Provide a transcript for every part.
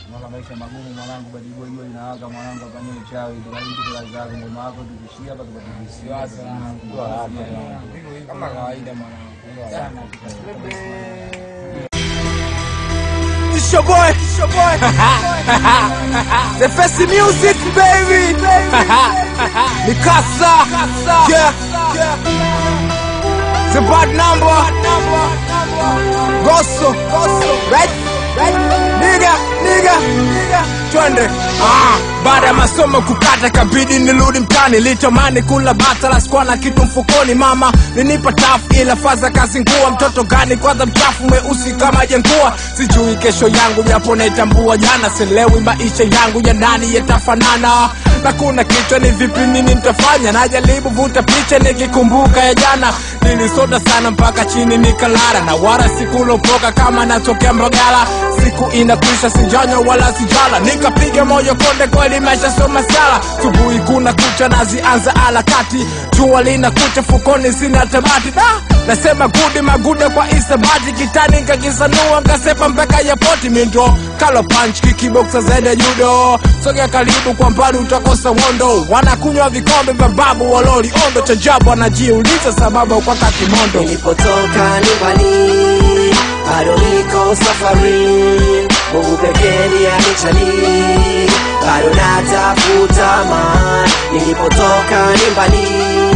Mwana maisha magumu mwanangu, badi boy boy inawaka mwanangu, hapa ni uchawi. Tukabidi tukala zako ngoma yako tukishia hapa tukatibisi. Wasa kama kawaida mwanangu. It's your boy, it's your boy. the Festi music, baby. Mikasa, yeah, yeah. The bad number, Gosso, right, right, nigga, nigga, nigga. Twende. Ah, baada ya masomo kukata kabidi nirudi mtani litamani kula bata la sikuwa na kitu mfukoni mama ninipa tafu ila faza kazi nguwa mtoto gani kwanza mchafu mweusi kama jengua sijui kesho yangu japo naitambua jana silewi maisha yangu ya ndani yatafanana na kuna kichwa ni vipi nini nitafanya najaribu vuta picha nikikumbuka ya jana nilisota sana mpaka chini nikalala na wala sikulopoka kama natokea mbagala siku inakwisha sijanywa wala sijala nikapiga moyo konde kweli maisha sio masala subuhi kuna kucha nazianza alakati jua lina kucha fukoni sina tamati da nasema gudi magude kwa isabati kitani nkakisanua nkasepa mpaka ya poti mindo kalo punch kikiboksa zaidi ya judo sogea karibu kwa mbali utakosa wondo wanakunywa vikombe vya babu waloli ondo cha jabu wanajiuliza sababu kwa kakimondo nilipotoka ni mbali bado niko safari mungu pekee ndiye anichali bado natafuta amani nilipotoka ni mbali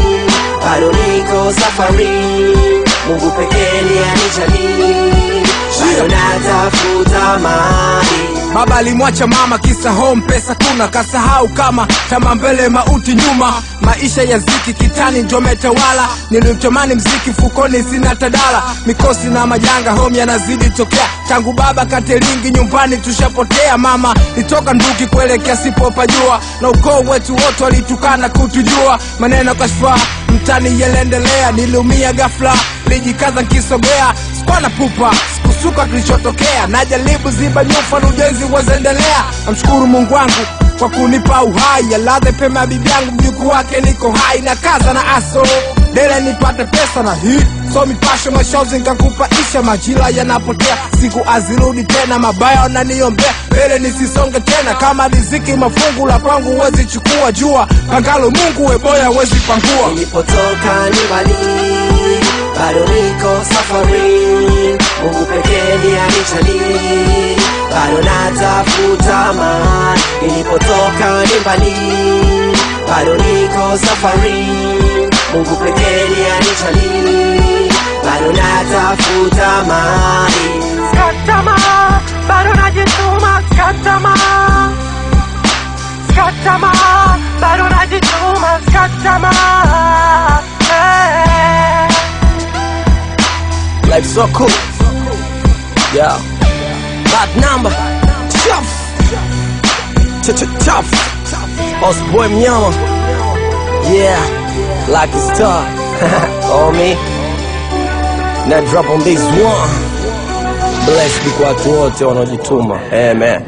bado niko safari mungu pekee ndiye anichali bado natafuta amani baba alimwacha mama kisa home pesa kuna kasahau kama tama mbele mauti nyuma maisha ya ziki kitani ndio metawala nilimtamani mziki fukoni sina tadala mikosi na majanga home yanazidi tokea tangu baba kateringi nyumbani tushapotea mama nitoka nduki kuelekea sipopajua na ukoo wetu wote walitukana kutujua maneno kashfa mtani yaliendelea niliumia ghafla lijikaza nkisogea skwana pupa sikusuka kilichotokea najaribu ziba nyufa na ujenzi wazendelea namshukuru mungu wangu kwa kunipa uhai aladhe pema ya bibi yangu mjukuu wake niko hai na kaza na aso dele nipate pesa na hii so mipasho mashozi nkakupa isha majira yanapotea siku azirudi tena mabaya wananiombea mbele nisisonge tena kama riziki mafungu la pangu wezi chukua jua pangalo mungu weboya wezi pangua nilipotoka ni mbali bado niko safari mungu pekee ndiye anichali bado natafuta amani nilipotoka ni mbali bado niko safari mungu pekee ndiye anichali bado natafuta amani Skatama, bado najituma, skatama Skatama, bado najituma, skatama hey. Life so cool. Yeah. Bad number. Tough. Tough. Us boy mnyama. Yeah. Like a star. oh me. Now drop on this one. Bless be kwa watu wote wanaojituma. Amen.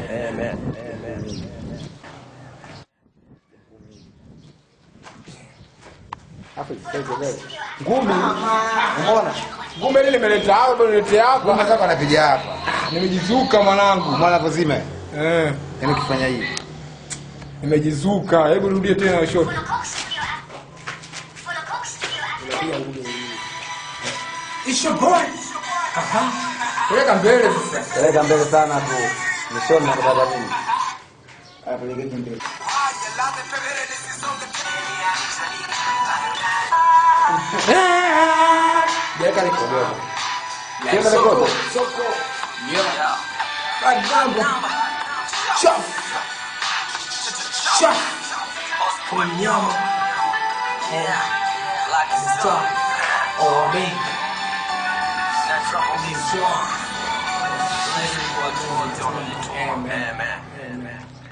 ngumi umeona ngumi ile limeleta hapa bado niletea hapa Kaka anapiga hapa. nimejizuka mwanangu Mwana kuzima. eh Yaani ukifanya hivi. nimejizuka hebu rudie tena shot It's your boy. Aha. Peleka mbele sasa. Peleka mbele sana tu. Mwishoni na kupata nini? Haya pelekeni mbele. Peleka nikodogo. Kenda rekodi. Soko. Yeah. Bad number. Chop. Chop. Kunyama. Yeah. Like a star. Oh, me. That's on this one. Let's go to the Amen. Amen. Amen.